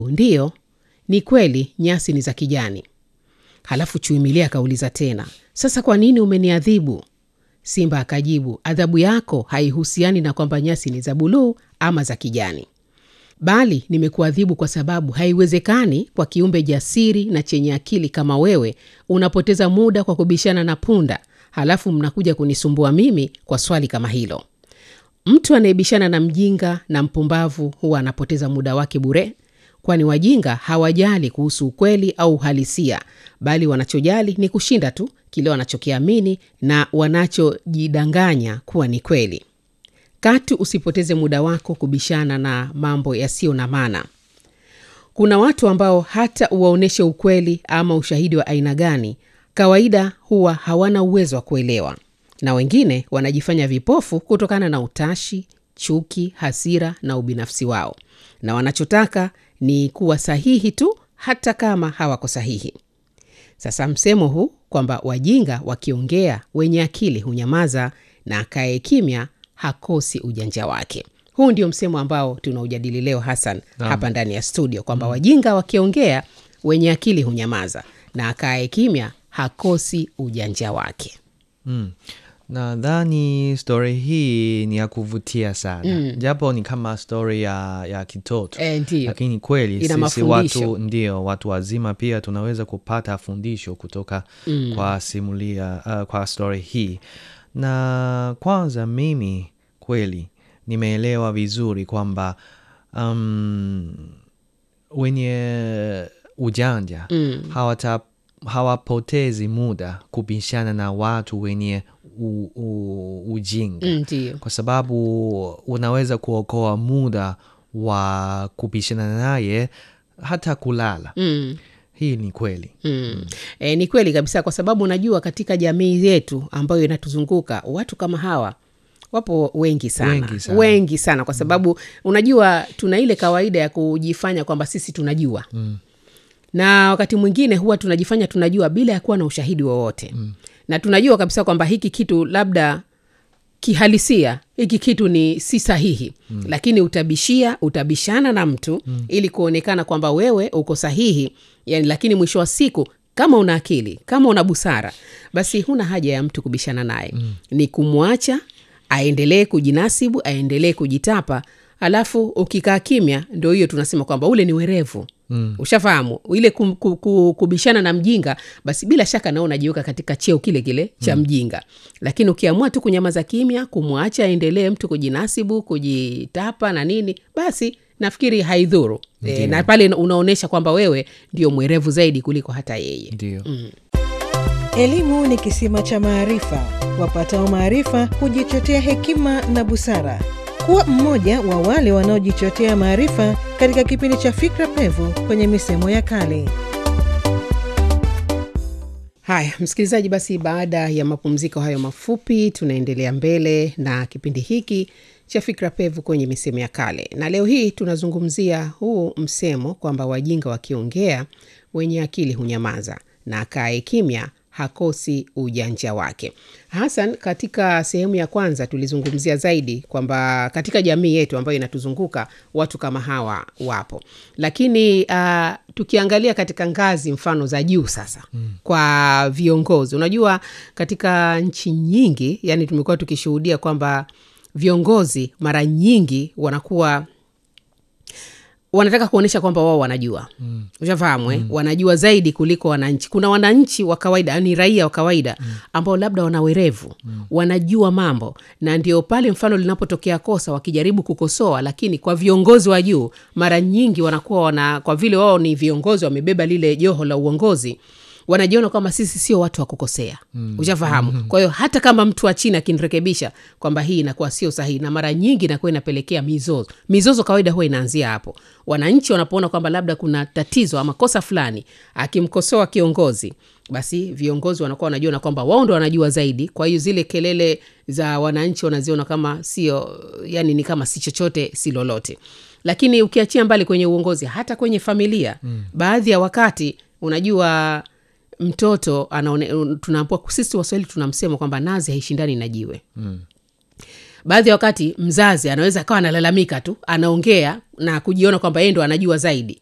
Ndiyo, ni kweli nyasi ni za kijani. Halafu Chui Milia akauliza tena, sasa kwa nini umeniadhibu? Simba akajibu, adhabu yako haihusiani na kwamba nyasi ni za buluu ama za kijani, bali nimekuadhibu kwa sababu haiwezekani kwa kiumbe jasiri na chenye akili kama wewe unapoteza muda kwa kubishana na punda, halafu mnakuja kunisumbua mimi kwa swali kama hilo. Mtu anayebishana na mjinga na mpumbavu huwa anapoteza muda wake bure, kwani wajinga hawajali kuhusu ukweli au uhalisia, bali wanachojali ni kushinda tu kile wanachokiamini na wanachojidanganya kuwa ni kweli. Katu usipoteze muda wako kubishana na mambo yasiyo na maana. Kuna watu ambao hata uwaonyeshe ukweli ama ushahidi wa aina gani, kawaida huwa hawana uwezo wa kuelewa, na wengine wanajifanya vipofu kutokana na utashi, chuki, hasira na ubinafsi wao, na wanachotaka ni kuwa sahihi tu hata kama hawako sahihi. Sasa msemo huu kwamba wajinga wakiongea wenye akili hunyamaza na akaye kimya hakosi ujanja wake. Huu ndio msemo ambao tunaujadili leo Hassan, hapa ndani ya studio kwamba wajinga wakiongea wenye akili hunyamaza na akaye kimya hakosi ujanja wake. Mm. Nadhani stori hii ni ya kuvutia sana japo ni kama stori ya, ya kitoto E, ndiyo. lakini kweli Ina sisi mafundisho. watu ndio watu wazima pia tunaweza kupata fundisho kutoka kwa simulia uh, kwa stori hii na kwanza mimi kweli nimeelewa vizuri kwamba um, wenye ujanja hawata hawapotezi muda kubishana na watu wenye u, u, ujinga Mm, Ndiyo. kwa sababu unaweza kuokoa muda wa kubishana naye hata kulala Mm. hii ni kweli Mm. E, ni kweli kabisa, kwa sababu unajua katika jamii yetu ambayo inatuzunguka watu kama hawa wapo wengi sana, Wengi sana. wengi sana kwa sababu unajua tuna ile kawaida ya kujifanya kwamba sisi tunajua mm. na wakati mwingine huwa tunajifanya tunajua bila ya kuwa na ushahidi wowote mm. na tunajua kabisa kwamba hiki kitu labda kihalisia hiki kitu ni si sahihi mm. lakini utabishia utabishana na mtu mm. ili kuonekana kwamba wewe uko sahihi yani, lakini mwisho wa siku kama una akili kama una busara basi huna haja ya mtu kubishana naye mm. ni kumwacha aendelee kujinasibu aendelee kujitapa alafu ukikaa kimya ndo hiyo tunasema kwamba ule ni werevu mm. ushafahamu ile kum, ku, ku, kubishana na mjinga basi bila shaka nao unajiweka katika cheo kile kile cha mjinga lakini ukiamua tu kunyamaza kimya kumwacha aendelee mtu kujinasibu kujitapa na nini basi nafikiri haidhuru e, na pale unaonyesha kwamba wewe ndio mwerevu zaidi kuliko hata yeye ndio Elimu ni kisima cha maarifa. Wapatao maarifa hujichotea hekima na busara. Kuwa mmoja wa wale wanaojichotea maarifa katika kipindi cha Fikra Pevu kwenye misemo ya kale. Haya, msikilizaji, basi baada ya mapumziko hayo mafupi, tunaendelea mbele na kipindi hiki cha Fikra Pevu kwenye misemo ya kale, na leo hii tunazungumzia huu msemo kwamba wajinga wakiongea wenye akili hunyamaza na akae kimya hakosi ujanja wake. Hasan, katika sehemu ya kwanza tulizungumzia zaidi kwamba katika jamii yetu ambayo inatuzunguka watu kama hawa wapo, lakini uh, tukiangalia katika ngazi mfano za juu sasa mm. kwa viongozi, unajua katika nchi nyingi, yani tumekuwa tukishuhudia kwamba viongozi mara nyingi wanakuwa wanataka kuonyesha kwamba wao wanajua mm. ushafahamu eh? wanajua zaidi kuliko wananchi kuna wananchi wa kawaida ni raia wa kawaida mm. ambao labda wana werevu mm. wanajua mambo na ndio pale mfano linapotokea kosa wakijaribu kukosoa lakini kwa viongozi wa juu mara nyingi wanakuwa wana kwa vile wao ni viongozi wamebeba lile joho la uongozi wanajiona kwamba sisi sio watu wa kukosea mm. ushafahamu mm-hmm. kwa hiyo hata kama mtu wa chini akinirekebisha kwamba hii inakuwa sio sahihi na mara nyingi inakuwa inapelekea mizozo mizozo kawaida huwa inaanzia hapo wananchi wanapoona kwamba labda kuna tatizo ama kosa fulani akimkosoa kiongozi basi viongozi wanakuwa wanajiona kwamba wao ndo wanajua zaidi kwa hiyo zile kelele za wananchi wanaziona kama sio yani ni kama si chochote si lolote lakini ukiachia mbali kwenye uongozi hata kwenye familia mm. baadhi ya wakati unajua mtoto anaone tunaambua sisi waswahili tunamsema kwamba nazi haishindani na jiwe mm. baadhi ya wakati mzazi anaweza akawa analalamika tu anaongea na kujiona kwamba yeye ndo anajua zaidi